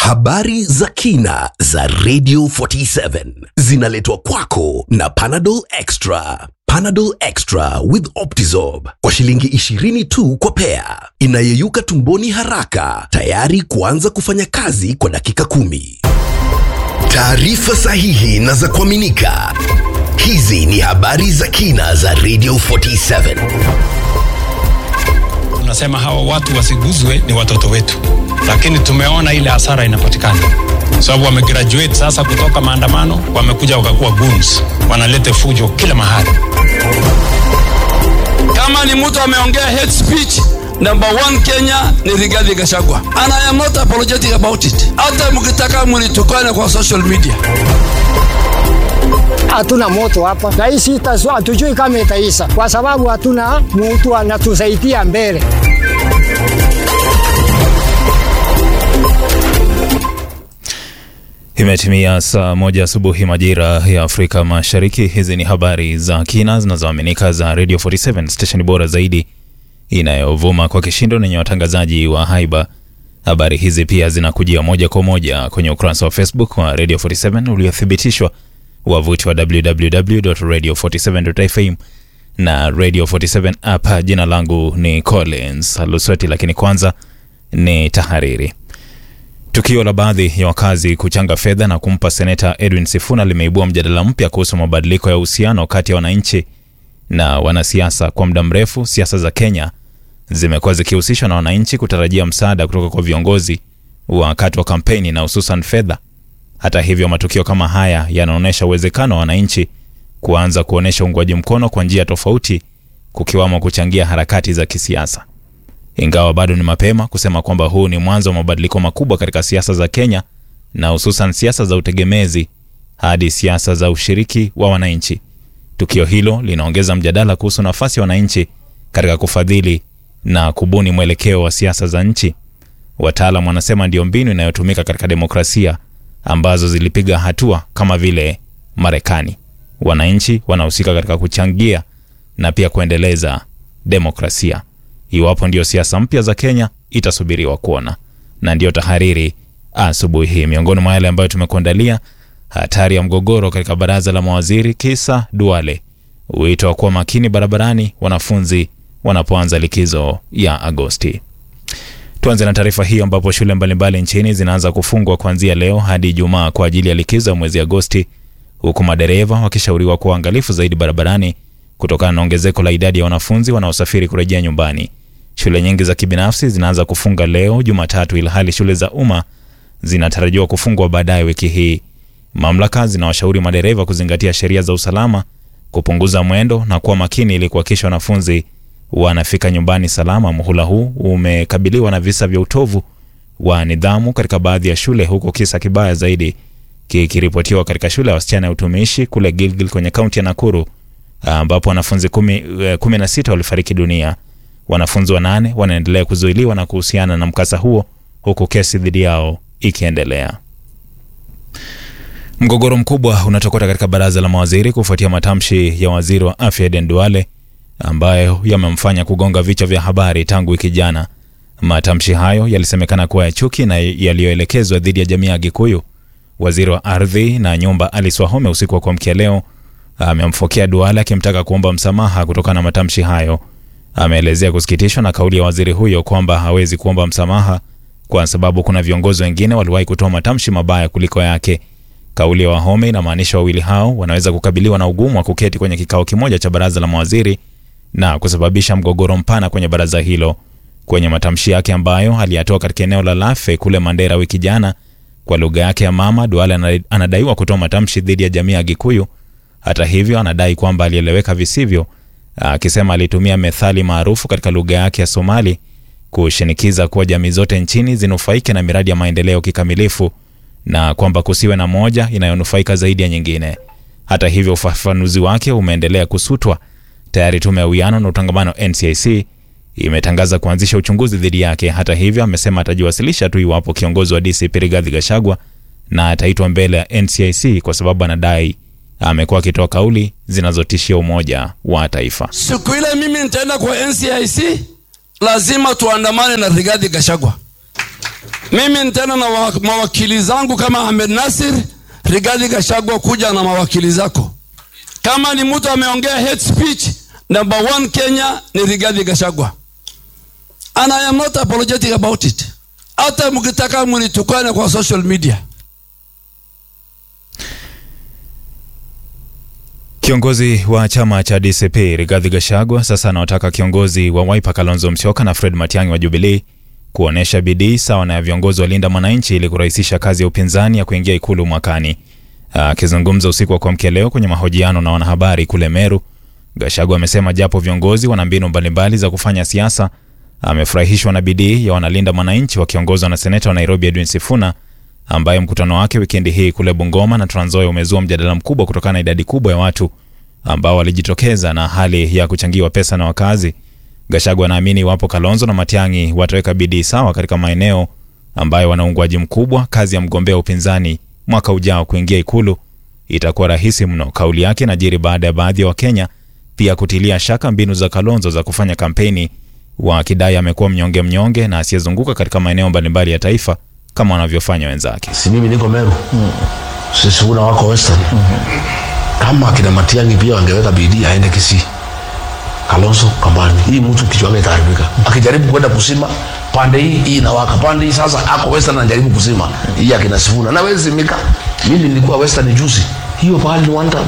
Habari za kina za Radio 47 zinaletwa kwako na Panadol Extra. Panadol Extra with Optizorb kwa shilingi 20 tu kwa pea, inayeyuka tumboni haraka, tayari kuanza kufanya kazi kwa dakika kumi. Taarifa sahihi na za kuaminika. Hizi ni habari za kina za Radio 47. Tunasema hawa watu wasiguzwe, ni watoto wetu, lakini tumeona ile hasara inapatikana sababu wamegraduate sasa kutoka maandamano, wamekuja wakakuwa goons, wanaleta fujo kila mahali. Kama ni mtu ameongea hate speech, number one Kenya ni Rigathi Gachagua, and I am not apologetic about it. Hata mkitaka mnitukane kwa social media hatuna moto hapa na hii sita, hatujui kama itaisha kwa sababu hatuna mtu anatusaidia mbele. Imetimia saa moja asubuhi majira ya Afrika Mashariki. Hizi ni habari za kina zinazoaminika za Radio 47 station bora zaidi inayovuma kwa kishindo nenye watangazaji wa haiba. Habari hizi pia zinakujia moja kwa moja kwenye ukurasa wa Facebook wa Radio 47 uliothibitishwa wavuti wa www.radio47.fm na Radio 47 app. Jina langu ni Collins Lusweti, lakini kwanza ni tahariri. Tukio la baadhi ya wakazi kuchanga fedha na kumpa seneta Edwin Sifuna limeibua mjadala mpya kuhusu mabadiliko ya uhusiano kati ya wananchi na wanasiasa. Kwa muda mrefu, siasa za Kenya zimekuwa zikihusishwa na wananchi kutarajia msaada kutoka kwa viongozi wakati wa kampeni na hususan fedha. Hata hivyo, matukio kama haya yanaonyesha uwezekano wa wananchi kuanza kuonyesha uungwaji mkono kwa njia tofauti, kukiwamo kuchangia harakati za kisiasa. Ingawa bado ni mapema kusema kwamba huu ni mwanzo wa mabadiliko makubwa katika siasa za Kenya na hususan siasa za utegemezi hadi siasa za ushiriki wa wananchi. Tukio hilo linaongeza mjadala kuhusu nafasi ya wananchi katika kufadhili na kubuni mwelekeo wa siasa za nchi. Wataalam wanasema ndio mbinu inayotumika katika demokrasia ambazo zilipiga hatua kama vile Marekani. Wananchi wanahusika katika kuchangia na pia kuendeleza demokrasia. Iwapo ndio siasa mpya za Kenya itasubiriwa kuona. Na ndiyo tahariri asubuhi hii. Miongoni mwa yale ambayo tumekuandalia: hatari ya mgogoro katika baraza la mawaziri, kisa Duale, wito wa kuwa makini barabarani wanafunzi wanapoanza likizo ya Agosti. Tuanze na taarifa hiyo ambapo shule mbalimbali nchini zinaanza kufungwa kuanzia leo hadi Ijumaa kwa ajili ya likizo ya mwezi Agosti, huku madereva wakishauriwa kuwa uangalifu zaidi barabarani kutokana na ongezeko la idadi ya wanafunzi wanaosafiri kurejea nyumbani. Shule nyingi za kibinafsi zinaanza kufunga leo Jumatatu, ilhali shule za umma zinatarajiwa kufungwa baadaye wiki hii. Mamlaka zinawashauri madereva kuzingatia sheria za usalama, kupunguza mwendo na kuwa makini ili kuhakikisha wanafunzi wanafika nyumbani salama. Muhula huu umekabiliwa na visa vya utovu wa nidhamu katika baadhi ya shule, huku kisa kibaya zaidi kikiripotiwa katika shule ya wasichana ya utumishi kule Gilgil kwenye kaunti ya Nakuru ambapo wanafunzi kumi, kumi na sita walifariki dunia. Wanafunzi wanane wanaendelea kuzuiliwa na kuhusiana na mkasa huo huku kesi dhidi yao ikiendelea. Mgogoro mkubwa unatokota katika baraza la mawaziri kufuatia matamshi ya waziri wa afya Aden Duale ambayo yamemfanya kugonga vichwa vya habari tangu wiki jana. Matamshi hayo yalisemekana kuwa ya chuki na yaliyoelekezwa dhidi ya jamii ya Gikuyu. Waziri wa ardhi na nyumba Alice Wahome usiku wa kuamkia leo amemfokea Duale akimtaka kuomba msamaha kutokana na matamshi hayo. Ameelezea kusikitishwa na kauli ya waziri huyo kwamba hawezi kuomba msamaha kwa sababu kuna viongozi wengine waliwahi kutoa matamshi mabaya kuliko yake. Kauli ya Wahome inamaanisha wawili hao wanaweza kukabiliwa na ugumu wa kuketi kwenye kikao kimoja cha baraza la mawaziri na kusababisha mgogoro mpana kwenye baraza hilo. Kwenye matamshi yake ambayo aliyatoa katika eneo la Lafe kule Mandera wiki jana kwa lugha yake ya mama, Duale anadaiwa kutoa matamshi dhidi ya jamii ya Gikuyu. Hata hivyo, anadai kwamba alieleweka visivyo, akisema alitumia methali maarufu katika lugha yake ya Somali kushinikiza kuwa jamii zote nchini zinufaike na miradi ya maendeleo kikamilifu na kwamba kusiwe na moja inayonufaika zaidi ya nyingine. Hata hivyo, ufafanuzi wake umeendelea kusutwa. Tayari tume ya uwiano na utangamano NCIC imetangaza kuanzisha uchunguzi dhidi yake. Hata hivyo, amesema atajiwasilisha tu iwapo kiongozi wa DCP Rigathi Gachagua na ataitwa mbele ya NCIC kwa sababu anadai amekuwa akitoa kauli zinazotishia umoja wa taifa. siku ile mimi nitaenda kwa NCIC, lazima tuandamane na Rigathi Gachagua. Mimi tena na wa- mawakili zangu kama Ahmed Nasir, Rigathi Gachagua, kuja na mawakili zako. Kama ni mtu ameongea hate speech, number one Kenya ni Rigathi Gachagua, and I am not apologetic about it. Hata mkitaka mnitukane kwa social media. Kiongozi wa chama cha DCP Rigathi Gachagua sasa anawataka kiongozi wa Wiper Kalonzo Musyoka na Fred Matiang'i wa Jubilee kuonesha bidii sawa na ya viongozi wa Linda Mwananchi ili kurahisisha kazi ya upinzani ya kuingia ikulu mwakani. Akizungumza usiku wa kuamkia leo kwenye mahojiano na wanahabari kule Meru, Gachagua amesema japo viongozi wana mbinu mbalimbali za kufanya siasa, amefurahishwa na bidii ya wanalinda mwananchi wakiongozwa na seneta wa Nairobi Edwin Sifuna ambaye mkutano wake wikendi hii kule Bungoma na Trans Nzoia umezua mjadala mkubwa kutokana na idadi kubwa ya watu ambao walijitokeza na hali ya kuchangiwa pesa na wakazi. Gachagua anaamini iwapo Kalonzo na Matiang'i wataweka bidii sawa katika maeneo ambayo wana uungwaji mkubwa, kazi ya mgombea upinzani mwaka ujao kuingia ikulu itakuwa rahisi mno. Kauli yake inajiri baada ya baadhi ya Wakenya pia kutilia shaka mbinu za Kalonzo za kufanya kampeni, wakidai amekuwa mnyonge mnyonge na asiyezunguka katika maeneo mbalimbali ya taifa kama wanavyofanya wenzake. si mimi niko Meru sisi una wako Western kama akina Matiang'i pia wangeweka bidii aende Kisii Kalonzo Kambani hii mtu kichwa yake itaharibika akijaribu kwenda kusima pande hii hii inawaka pande hii sasa ako Western anajaribu kusima hii akina Sifuna na wewe zimika mimi nilikuwa Western juzi hiyo pahali ni one time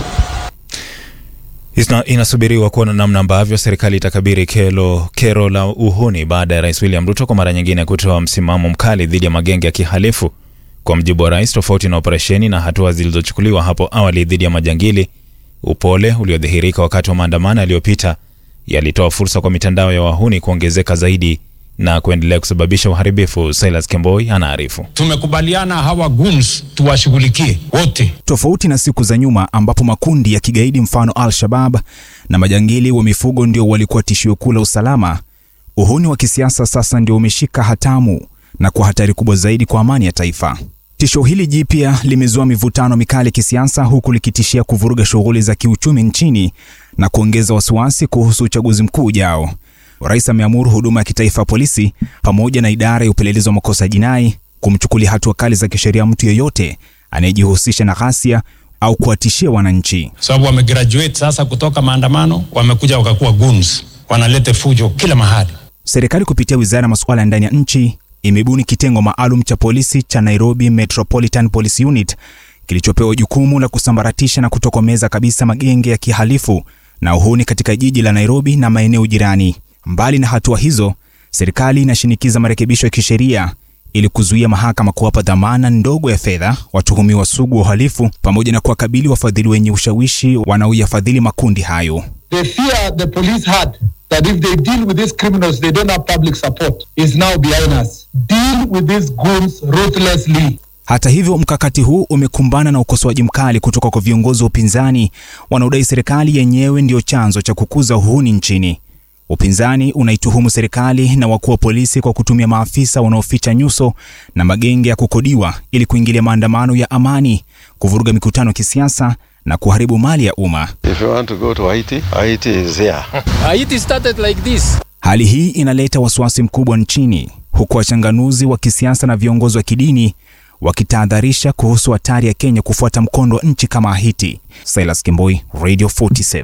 Isna, inasubiriwa kuona namna ambavyo serikali itakabiri kero, kero la uhuni baada ya rais William Ruto kwa mara nyingine kutoa msimamo mkali dhidi ya magenge ya kihalifu. Kwa mjibu wa rais, tofauti na operesheni na hatua zilizochukuliwa hapo awali dhidi ya majangili, upole uliodhihirika wakati wa maandamano yaliyopita yalitoa fursa kwa mitandao ya wahuni kuongezeka zaidi na kuendelea kusababisha uharibifu. Silas Kemboi anaarifu. Tumekubaliana hawa goons tuwashughulikie wote. Tofauti na siku za nyuma ambapo makundi ya kigaidi mfano Al-Shabab na majangili wa mifugo ndio walikuwa tishio kuu la usalama, uhuni wa kisiasa sasa ndio umeshika hatamu na kwa hatari kubwa zaidi kwa amani ya taifa. Tisho hili jipya limezua mivutano mikali kisiasa, huku likitishia kuvuruga shughuli za kiuchumi nchini na kuongeza wasiwasi kuhusu uchaguzi mkuu ujao. Rais ameamuru huduma ya kitaifa ya polisi pamoja na idara ya upelelezi wa makosa ya jinai kumchukulia hatua kali za kisheria mtu yeyote anayejihusisha na ghasia au kuwatishia wananchi. sababu wamegraduate sasa kutoka maandamano, wamekuja wakakuwa goons, wanalete fujo kila mahali. Serikali kupitia wizara ya masuala ya ndani ya nchi imebuni kitengo maalum cha polisi cha Nairobi Metropolitan Police Unit kilichopewa jukumu la kusambaratisha na kutokomeza kabisa magenge ya kihalifu na uhuni katika jiji la Nairobi na maeneo jirani. Mbali na hatua hizo, serikali inashinikiza marekebisho ya kisheria ili kuzuia mahakama kuwapa dhamana ndogo ya fedha watuhumiwa sugu wa uhalifu pamoja na kuwakabili wafadhili wenye ushawishi wanaoyafadhili makundi hayo. the fear the police had that if they deal with these criminals, they don't have public support is now behind us. Deal with these goons ruthlessly. Hata hivyo, mkakati huu umekumbana na ukosoaji mkali kutoka kwa viongozi wa upinzani wanaodai serikali yenyewe ndiyo chanzo cha kukuza uhuni nchini. Upinzani unaituhumu serikali na wakuu wa polisi kwa kutumia maafisa wanaoficha nyuso na magenge ya kukodiwa ili kuingilia maandamano ya amani, kuvuruga mikutano ya kisiasa na kuharibu mali ya umma. If you want to go to Haiti, Haiti is here. Haiti started like this. Hali hii inaleta wasiwasi mkubwa nchini, huku wachanganuzi wa kisiasa na viongozi wa kidini wakitahadharisha kuhusu hatari ya Kenya kufuata mkondo wa nchi kama Haiti. Silas Kimboi, Radio 47.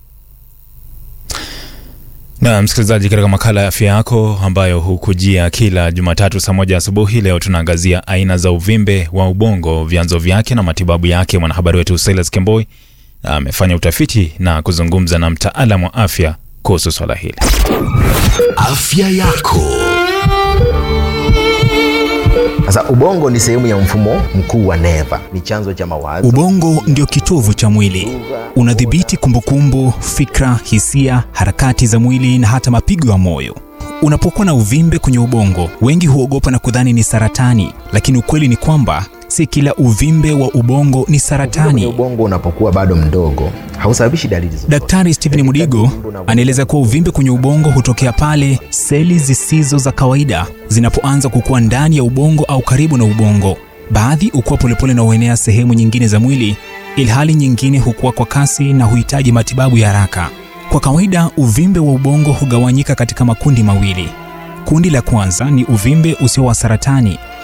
Na msikilizaji, katika makala ya afya yako ambayo hukujia kila Jumatatu saa moja asubuhi, leo tunaangazia aina za uvimbe wa ubongo, vyanzo vyake na matibabu yake. Mwanahabari wetu Silas Kemboi amefanya utafiti na kuzungumza na mtaalamu wa afya kuhusu swala hili. Afya yako. Sasa ubongo ni sehemu ya mfumo mkuu wa neva, ni chanzo cha mawazo. Ubongo ndio kitovu cha mwili, unadhibiti kumbukumbu, fikra, hisia, harakati za mwili na hata mapigo ya moyo. Unapokuwa na uvimbe kwenye ubongo, wengi huogopa na kudhani ni saratani, lakini ukweli ni kwamba si kila uvimbe wa ubongo ni Kwenye saratani. ubongo unapokuwa bado mdogo hausababishi dalili zozote. Daktari Stephen Mudigo anaeleza kuwa uvimbe kwenye ubongo hutokea pale seli zisizo za kawaida zinapoanza kukua ndani ya ubongo au karibu na ubongo. Baadhi hukua polepole na huenea sehemu nyingine za mwili, ilhali nyingine hukua kwa kasi na huhitaji matibabu ya haraka. Kwa kawaida, uvimbe wa ubongo hugawanyika katika makundi mawili. Kundi la kwanza ni uvimbe usio wa saratani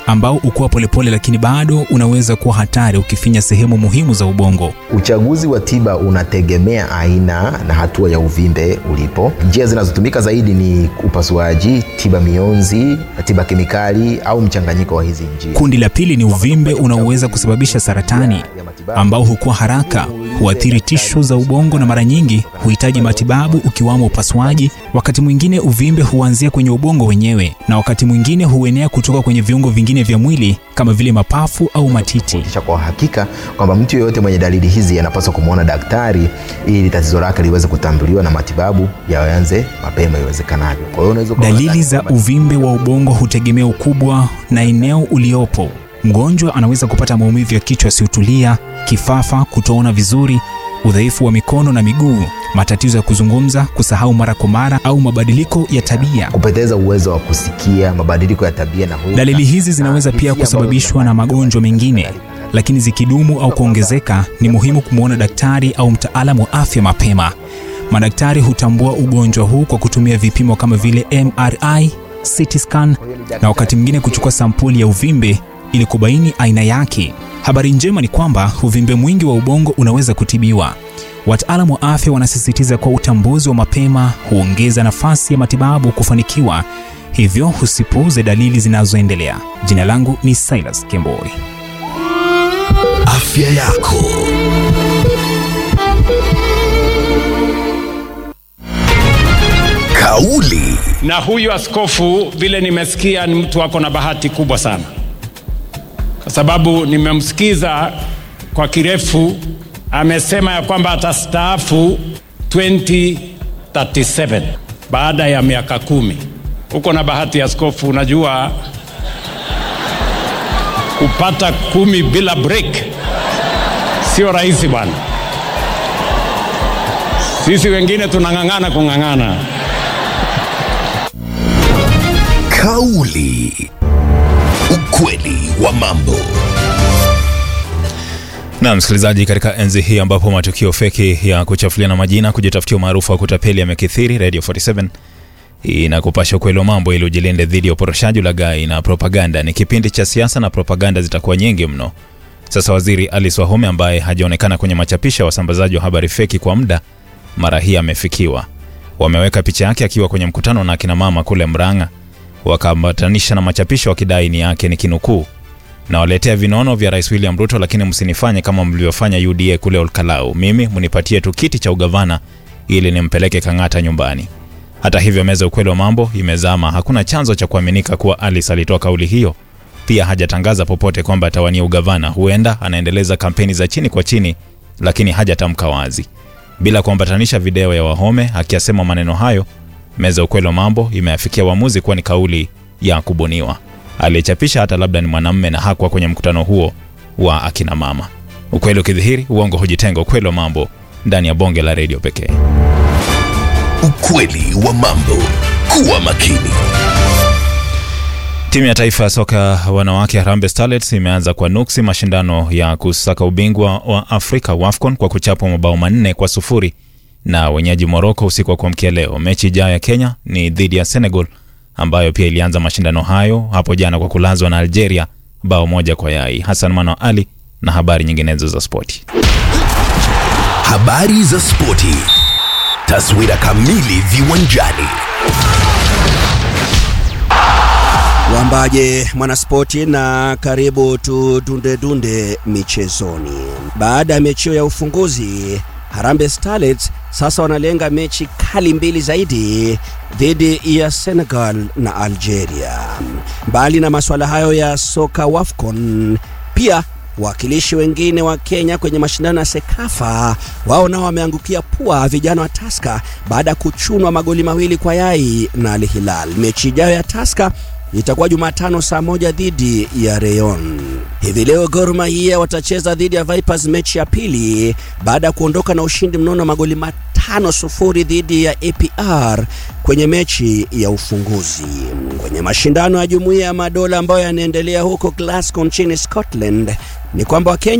ambao ukua polepole, lakini bado unaweza kuwa hatari ukifinya sehemu muhimu za ubongo. Uchaguzi wa tiba unategemea aina na hatua ya uvimbe ulipo. Njia zinazotumika zaidi ni upasuaji, tiba mionzi, tiba kemikali au mchanganyiko wa hizi njia. Kundi la pili ni uvimbe unaoweza kusababisha saratani ambao hukua haraka, huathiri tishu za ubongo na mara nyingi huhitaji matibabu ukiwamo upasuaji. Wakati mwingine uvimbe huanzia kwenye ubongo wenyewe na wakati mwingine huenea kutoka kwenye viungo vingine vya mwili kama vile mapafu au matiti. Kisha kwa hakika kwamba mtu yeyote mwenye dalili hizi anapaswa kumwona daktari ili tatizo lake liweze kutambuliwa na matibabu yaanze mapema iwezekanavyo. Kwa hiyo unaweza kuona Dalili za uvimbe wa ubongo hutegemea ukubwa na eneo uliopo. Mgonjwa anaweza kupata maumivu ya kichwa yasiyotulia, kifafa, kutoona vizuri, udhaifu wa mikono na miguu, matatizo ya kuzungumza, kusahau mara kwa mara au mabadiliko ya tabia. kupoteza uwezo wa kusikia, mabadiliko ya tabia na hulka. Dalili hizi zinaweza na pia hisia kusababishwa na magonjwa mengine, lakini zikidumu au kuongezeka, ni muhimu kumwona daktari au mtaalamu wa afya mapema. Madaktari hutambua ugonjwa huu kwa kutumia vipimo kama vile MRI, CT scan na wakati mwingine kuchukua sampuli ya uvimbe ili kubaini aina yake. Habari njema ni kwamba uvimbe mwingi wa ubongo unaweza kutibiwa. Wataalamu wa afya wanasisitiza kuwa utambuzi wa mapema huongeza nafasi ya matibabu kufanikiwa, hivyo usipuuze dalili zinazoendelea. Jina langu ni Silas Kemboi. Afya yako. Kauli na huyu askofu vile nimesikia ni mtu ako na bahati kubwa sana kwa sababu nimemsikiza kwa kirefu amesema ya kwamba atastaafu 2037 baada ya miaka kumi uko na bahati askofu unajua kupata kumi bila break sio rahisi bwana sisi wengine tunang'ang'ana kung'ang'ana Kauli. Ukweli wa mambo. Na msikilizaji, katika enzi hii ambapo matukio feki ya kuchafuliana majina, kujitafutia umaarufu wa kutapeli yamekithiri, Radio 47 inakupasha ukweli wa mambo ili ujilinde dhidi ya uporoshaji, ulaghai na propaganda. Ni kipindi cha siasa na propaganda zitakuwa nyingi mno. Sasa waziri Alice Wahome ambaye hajaonekana kwenye machapisho ya wasambazaji wa habari feki kwa muda, mara hii amefikiwa. Wameweka picha yake akiwa kwenye mkutano na akina mama kule Mrang'a, wakaambatanisha na machapisho wakidai ni yake, ni kinukuu nawaletea vinono vya rais William Ruto, lakini msinifanye kama mlivyofanya UDA kule Olkalau. Mimi mnipatie tu kiti cha ugavana ili nimpeleke Kang'ata nyumbani. Hata hivyo, meza ukweli wa mambo imezama. Hakuna chanzo cha kuaminika kuwa Alice alitoa kauli hiyo. Pia hajatangaza popote kwamba atawania ugavana. Huenda anaendeleza kampeni za chini kwa chini, lakini hajatamka wazi. Bila kuambatanisha video ya Wahome akiyasema maneno hayo, meza ukweli wa mambo imeafikia uamuzi kuwa ni kauli ya kubuniwa aliyechapisha hata labda ni mwanamme na hakuwa kwenye mkutano huo wa akina mama. Ukweli ukidhihiri, uongo hujitenga. Ukweli wa mambo ndani ya bonge la redio pekee. Ukweli wa mambo. Kuwa makini. Timu ya taifa ya soka wanawake Harambee Starlets imeanza kwa nuksi mashindano ya kusaka ubingwa wa Afrika WAFCON kwa kuchapwa mabao manne kwa sufuri na wenyeji Morocco usiku wa kuamkia leo. Mechi ijayo ya Kenya ni dhidi ya Senegal ambayo pia ilianza mashindano hayo hapo jana kwa kulazwa na Algeria bao moja kwa yai. Hassan Mano Ali na habari nyinginezo za spoti. Habari za spoti. Taswira kamili viwanjani. Wambaje mwanaspoti na karibu tu dunde dunde michezoni. Baada ya mechi hiyo ya ufunguzi, Harambee Starlets sasa wanalenga mechi kali mbili zaidi dhidi ya Senegal na Algeria. Mbali na masuala hayo ya soka WAFCON, pia wawakilishi wengine wa Kenya kwenye mashindano ya Sekafa wao nao wameangukia pua vijana wa Taska baada ya kuchunwa magoli mawili kwa yai na Al Hilal. Mechi ijayo ya Taska itakuwa Jumatano saa moja dhidi ya Rayon. Hivi leo Gor Mahia watacheza dhidi ya Vipers mechi ya pili baada ya kuondoka na ushindi mnono wa magoli matano sufuri dhidi ya APR kwenye mechi ya ufunguzi. Kwenye mashindano ya Jumuiya ya Madola ambayo yanaendelea huko Glasgow nchini Scotland, ni kwamba Wakenya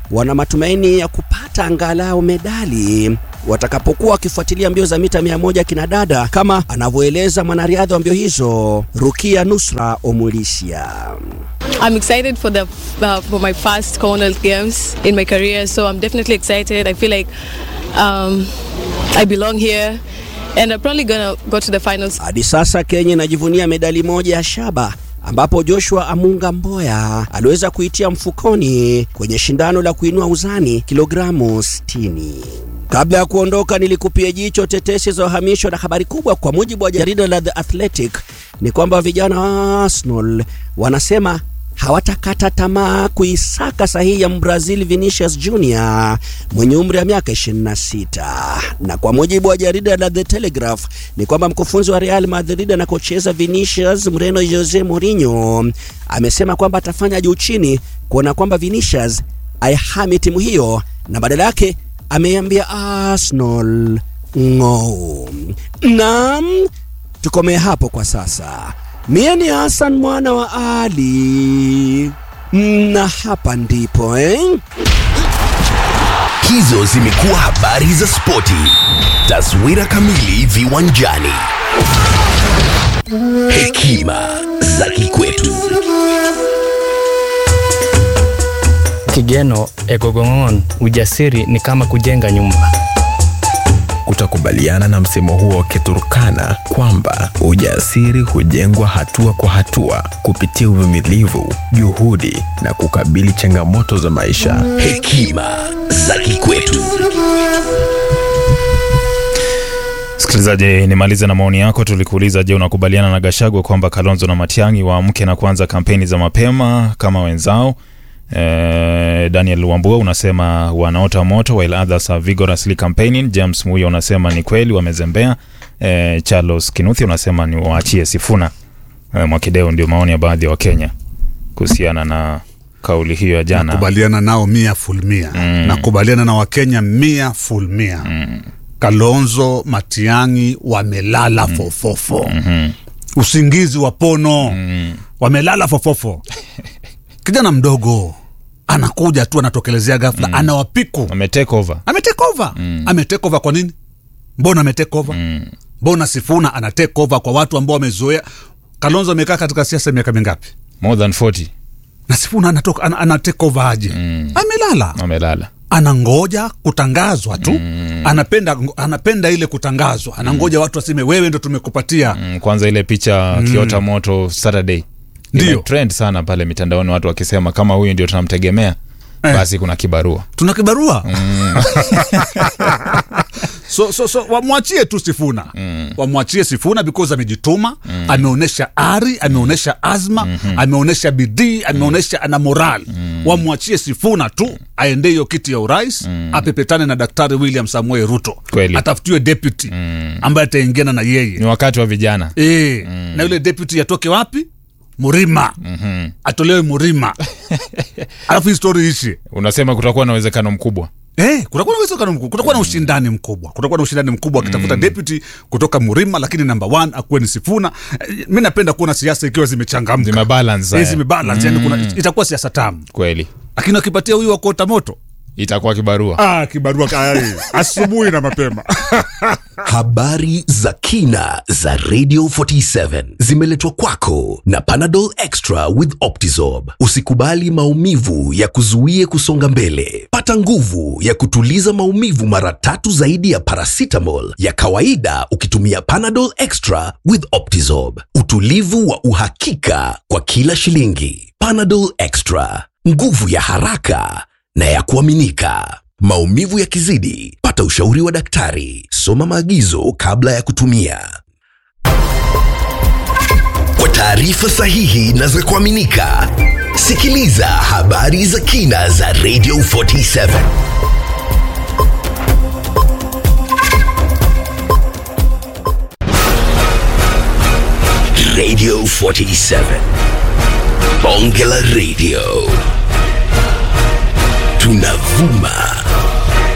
wana matumaini ya kupata angalau medali watakapokuwa wakifuatilia mbio za mita 100 kinadada, kama anavyoeleza mwanariadha wa mbio hizo Rukia Nusra Omulisia. I'm excited for the uh, for my first Commonwealth Games in my career, so I'm definitely excited. I feel like um, I belong here, and I'm probably gonna go to the finals. Hadi sasa Kenya inajivunia medali moja ya shaba ambapo Joshua Amunga Mboya aliweza kuitia mfukoni kwenye shindano la kuinua uzani kilogramu 60. Kabla ya kuondoka, nilikupia jicho tetesi za uhamisho, na habari kubwa kwa mujibu wa jarida la The Athletic ni kwamba vijana wa Arsenal wanasema hawatakata tamaa kuisaka sahihi ya Mbrazil Vinicius Junior mwenye umri wa miaka 26. Na kwa mujibu wa jarida la The Telegraph ni kwamba mkufunzi wa Real Madrid anakocheza Vinicius Mreno Jose Mourinho amesema kwamba atafanya juu chini kuona kwamba Vinicius aihami timu hiyo na badala yake ameambia Arsenal ng'o. Naam, tukomee hapo kwa sasa. Mie ni Hassan mwana wa Ali na hapa ndipo eh? Hizo zimekuwa habari za spoti. Taswira kamili viwanjani. Hekima za kikwetu. Kigeno Egogong'on, ujasiri ni kama kujenga nyumba. Utakubaliana na msemo huo wa Kiturkana kwamba ujasiri hujengwa hatua kwa hatua kupitia uvumilivu, juhudi na kukabili changamoto za maisha. Hekima za kikwetu. Msikilizaji, nimalize na maoni yako. Tulikuuliza, je, unakubaliana na Gashagwa kwamba Kalonzo na Matiang'i waamke na kuanza kampeni za mapema kama wenzao? Eh, Daniel Wambua unasema wanaota moto while others are vigorously campaigning. James Muya unasema ni kweli wamezembea. Eh, Charles Kinuthi unasema ni waachie Sifuna. Eh, Mwakideo, ndio maoni ya baadhi ya Wakenya kuhusiana na kauli hiyo ya jana. Nakubaliana nao mia full mia. Mm. Nakubaliana na Wakenya mia full mia. Kalonzo Matiang'i wamelala fofofo. Usingizi wa pono. Wamelala fofofo. Kijana mdogo anakuja tu anatokelezea ghafla anawapiku. Ametake over. Ametake over. Ametake over kwa nini? Mbona ametake over? Mbona Sifuna ana take over kwa watu ambao wamezoea? Kalonzo amekaa katika siasa miaka mingapi? More than 40. Na Sifuna anatoka ana, ana take over aje? Amelala. Amelala. Anangoja kutangazwa tu. Anapenda anapenda ile kutangazwa. Anangoja watu waseme wewe ndo tumekupatia. Mm, Kwanza ile picha Mm. kiota moto Saturday Ndio. trend sana pale mitandaoni, watu wakisema kama huyu ndio tunamtegemea Eh. basi kuna kibarua. Tuna kibarua. so, so, so wamwachie tu Sifuna mm. wamwachie Sifuna because amejituma mm. ameonyesha ari, ameonyesha azma mm-hmm. ameonyesha bidii, ameonyesha ana moral mm. wamwachie Sifuna tu aende hiyo kiti ya urais mm. apepetane na Daktari William Samuel Ruto, Kweli. atafutiwe deputy mm. ambaye ataingiana na yeye Ni wakati wa vijana. e, mm. na yule deputy atoke wapi? Murima Mhm. atolewe Murima alafu hii story ishi Unasema kutakuwa na uwezekano mkubwa. Eh, kutakuwa na uwezekano mkubwa, kutakuwa na ushindani mkubwa, kutakuwa na ushindani mkubwa akitafuta deputy kutoka Murima, lakini number one akuwe ni Sifuna. Eh, Mi napenda kuona siasa ikiwa zimechangamka, Zimebalance, eh, eh. zimebalance, yani kuna Mm. itakuwa siasa tamu, Kweli. lakini wakipatia huyu wa kuota moto Itakuwa kibarua. ah, kibarua kayari asubuhi na mapema. Habari za kina za Radio 47 zimeletwa kwako na Panadol Extra with Optizorb. Usikubali maumivu ya kuzuie kusonga mbele. Pata nguvu ya kutuliza maumivu mara tatu zaidi ya paracetamol ya kawaida ukitumia Panadol Extra with Optizorb. Utulivu wa uhakika kwa kila shilingi. Panadol Extra, nguvu ya haraka na ya kuaminika. Maumivu yakizidi, pata ushauri wa daktari. Soma maagizo kabla ya kutumia. Kwa taarifa sahihi na za kuaminika, sikiliza habari za kina za Radio 47. Radio 47. Bonge la Radio. Tunavuma